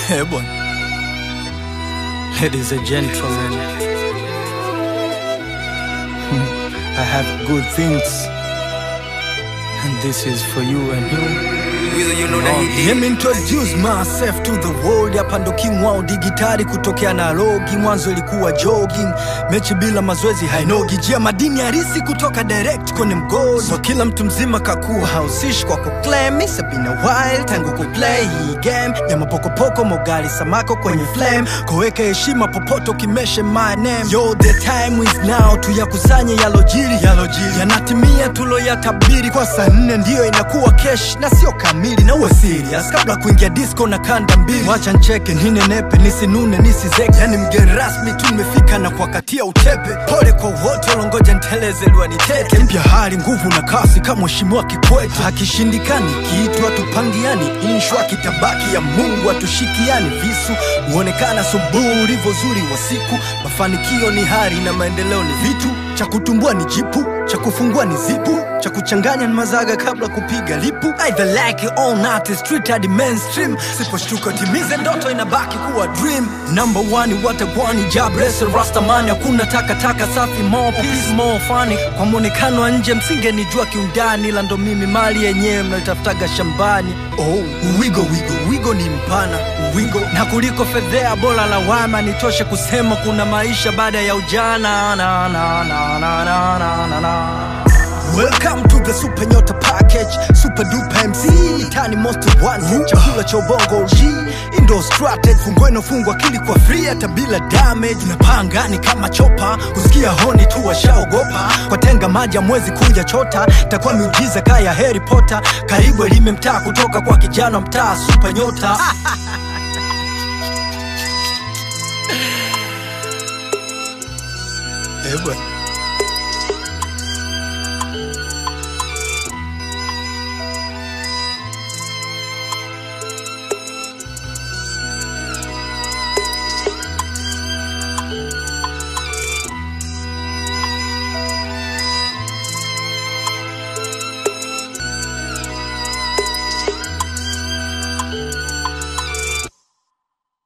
Eh, bwana. Ladies and gentlemen, hmm, I have good things, and this is for you and you. Let me introduce myself to the world. Hapa ndo king wao digitali kutokea Nairobi. Mwanzo ilikuwa jogging, mechi bila mazoezi hainogi. Jia madini harisi kutoka direct kwenye mgodi. So kila mtu mzima kakuwa hausishi kwa kuclaim. It's been a while tangu kuplay hii game ya mapokopoko, mogali samako kwenye flame. Koweka heshima popote ukimeshe my name. Yo, the time is now, tuyakusanye yalojiri yalojiri, yanatimia tuloyatabiri. Kwa saa nne ndiyo inakuwa kesh na sio kamili, na uwe serious kabla kuingia disco na kanda mbili. Wacha ncheke ninenepe, nisinune nisizeke, yani mgeni rasmi tu nimefika na kuwakatia utepe. Pole kwa wote walongoja nteleze liwa niteke. Mpya hali nguvu na kasi kama mheshimiwa Kikwete. Hakishindikani kitu atupangiani, inshwa kitabaki ya Mungu atushikiani. Visu huonekana subuhi ulivyo zuri wa siku. Mafanikio ni hari na maendeleo ni vitu cha kutumbua ni jipu cha kufungua ni zipu cha kuchanganya ni mazaga kabla kupiga lipu either like it or not it's street hadi mainstream siposhtuka timize ndoto inabaki kuwa dream number one watagwani jabrese rastamani hakuna takataka safi more peace more funny kwa mwonekano wa nje msingenijua kiundani ila ndo mimi mali yenyewe mnaitafutaga shambani oh wigo wigo wigo ni mpana wigo na kuliko fedhea bora lawama nitoshe kusema kuna maisha baada ya ujana na, na, na, na, na, na, na, na. Welcome to the Super Nyota Package, Super Duper MC, Itani Most Wanted, chakula cha ubongo G, Indo Strategy, fungua inofungwa akili kwa free hata bila damage, unapaa angani kama chopa, kusikia honi tu washaogopa, kwa tenga maji mwezi kuja chota, takuwa miujiza kaya Harry Potter, karibu elime mtaa kutoka kwa kijana mtaa Super Nyota. Eh bwana.